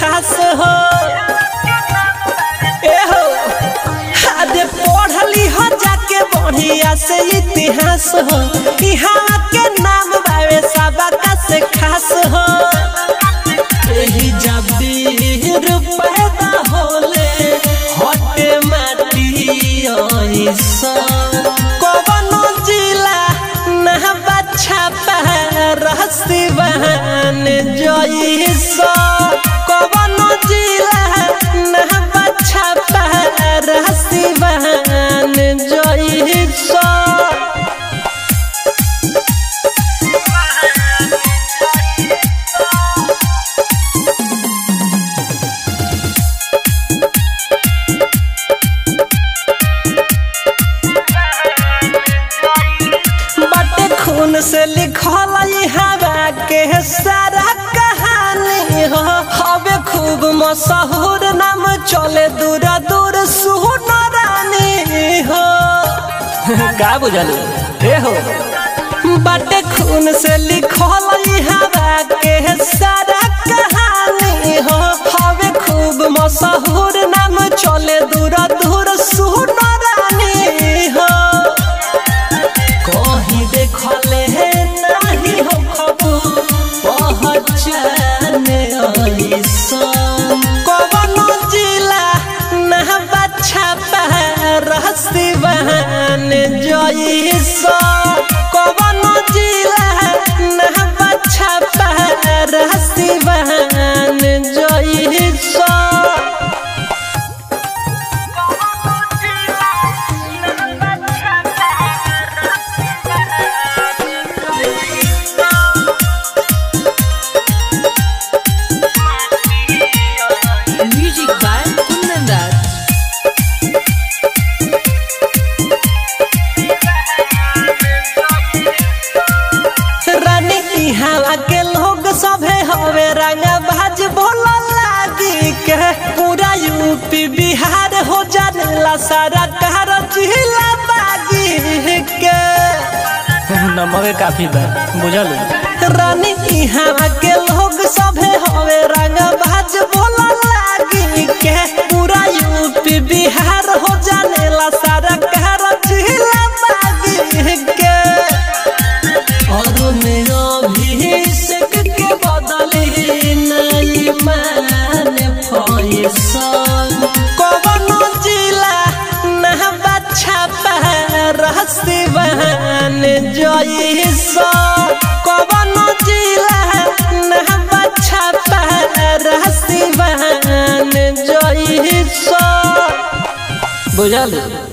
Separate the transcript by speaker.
Speaker 1: खास हो ए हो अरे पढ़ली हो जाके बढ़िया से इतिहास हो यहाँ के नाम बावे सबका से खास हो एही जब वीर पैदा होले हटे माटी ऐसा कवनो जिला ना बच्चा रहसी बहन जैसा कवनो जिला ना बच्चा रहसी बहन जैसा बटे खून से लिखल ई हवा के सारा कहानी हो हवे खूब मशहूर नाम चले दूर दूर सुन रानी हो
Speaker 2: का बुझलू
Speaker 1: ए हो बटे खून से लिखल ई हवा के सारा कहानी हो हवे खूब मशहूर नाम चले दूर दूर सुन रानी हो कहीं देखले है नहीं हो खबू पहचाने ऐसन कवनो जिला ना बच्चा रहसी बहन जैसा कवनो जिला ना बच्चा रहसी बहन जैसा
Speaker 3: Music by Kundan
Speaker 1: रानी इहाँ के लोग सभे हवे रंगा बाज बोला लागी के पूरा यूपी बिहार हो जानेला सारा कार जिला बागी के
Speaker 2: नमवे काफी बा बुझलू
Speaker 1: रानी इहाँ के लोग सभे हवे रंगा बाज बोला लागी के पूरा यूपी बिहार हो जानेला सारा कार जिला बागी के और मेरा अभिषेक के बदले नहीं मान फैसन कवनो जिला ना बच्चा रहसी बहन जैसा कवनो जिला ना बच्चा रहसी बहन जैसा
Speaker 2: बुझलू